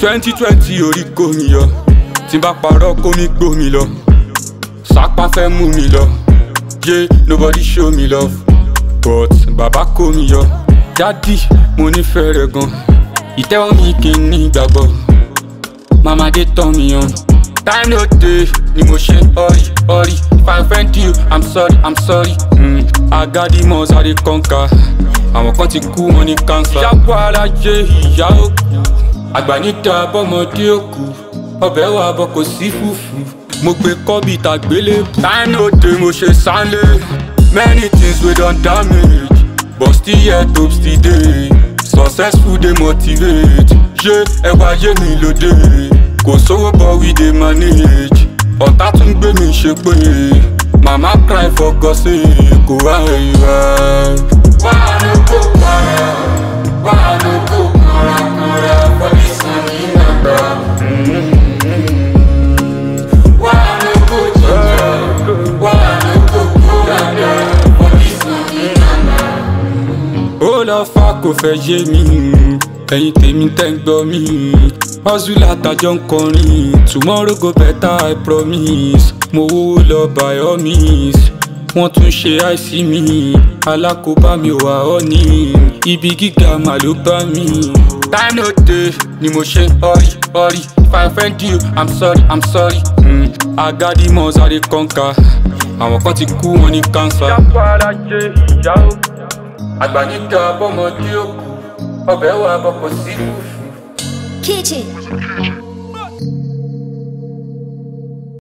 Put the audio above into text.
twenty twenty orí kò mi yọ tí n bá parọ́ kó mi gbó mi lọ sápá fẹ́ mú mi lọ yé nobody show me love but bàbá kó mi yọ dádì mo nífẹ̀ẹ́ rẹ̀ gan ìtẹ́wọ́ mi kì í ní ìgbàgbọ́ mama dé tán mi yan time no dey ni mo ṣe hurry hurry if i offend you i'm sorry i'm sorry mm. agadi must i dey conquer àwọn kan ti kú wọn ní cancer. ìyàpọ̀ alájẹ ìyá òkú àgbà níta bọ́mọdé òkú ọbẹ̀ wà bọ̀ kò sí fùfú mo gbé kọ́bì tàgbélé time no dey mo ṣe sálé many things wey don damage but still yet hope still dey successful dey motivate ṣé ẹwà ayé mi lóde kò sówó but we dey manage ọ̀tá tún gbé mi ṣe pé mama cry for God sake kò wá ìwà. wàá ló kó para wàá ló kó para para for this money nàgbà. wàá ló kó jẹjẹ wàá ló kó kó dada for this money nàgbà. ó lọ fa kò fẹ́ yé mi ẹ̀yin tèmi tẹ́ ń gbọ́ mi hustle àtàjọ ń kọrin tomorrow go better i promise mo wówó lọ by all means wọ́n tún ṣe àìsí mi alákòóbá mi ò wá ọ́ ní ibi gíga mà ló bá mi. time no dey ni mo ṣe hurry hurry if i offend you i'm sorry i'm sorry mm. agadi must i dey conquer àwọn kan ti kú wọn ní cancer. ìyàpọ̀ alájẹ ìyá òkú àgbà níta bọ́mọdé òkú ọbẹ̀ wà bọ̀ kò sí fùfú. Kitchen.